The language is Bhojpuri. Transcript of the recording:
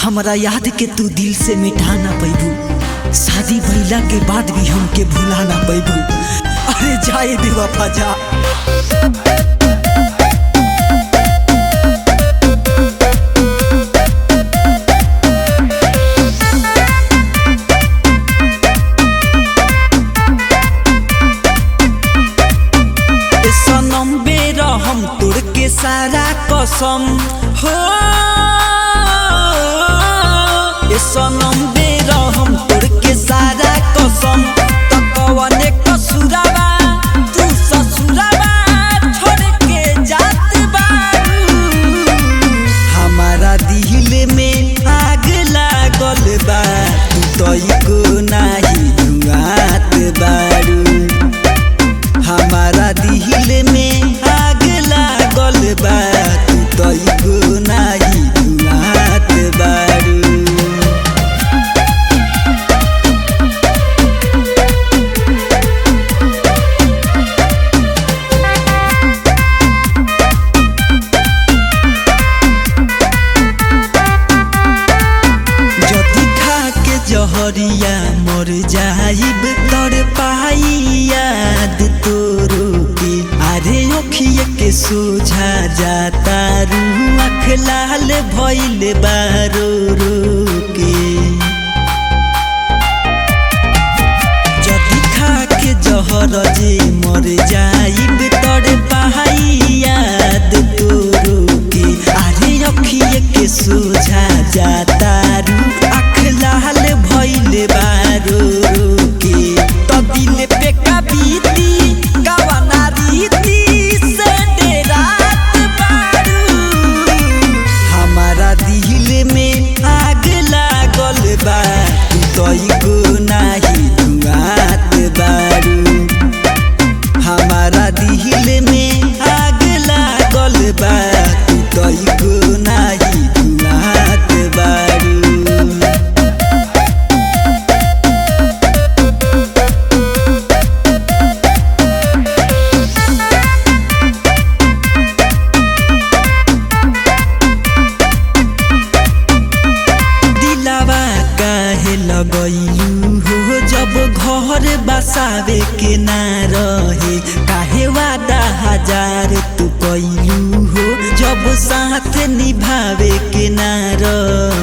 हमरा याद के तू दिल से मिटा ना पैबू शादी भइला के बाद भी हमके भुला ना पैबू अरे जाए बेवफा जा ए सनम बेर हम तोड़ के सारा कसम हो ए सनम बेर हम तोड़ के सारा कसम त कवने कसुरावा तू ससुरावा छोड़ के जात बारू हमारा दिल में आग लागल बा तू तो को नाही धुआत बारू हमारा दिल में आग लागल बा तू तो को नाही धुआत बारू जदि खा के जहरिया मर जाइब तर पाई याद तोरो के अरे ओखिए के सोझा जाता रू आँख लाल भइल बारो रो के जदि खा के जहर जे मर जाइब तर पाई याद तोरो के अरे अखिए के सोझा जाता रू आँख लाल भइल बारो रो के त दिल पे कबीती कवना रीति से डेरात बारू हमारा दिल में आग लागल बा तू तो को नाही धुआत बारू हमारा दिल में आग लागल बा तू तो को नाही धुआत बारू दिलावा काहे लगैलू हो जब घर बसावे के ना रहे काहे वादा हजार तू कैलू हो जब साथ निभावे के ना रहे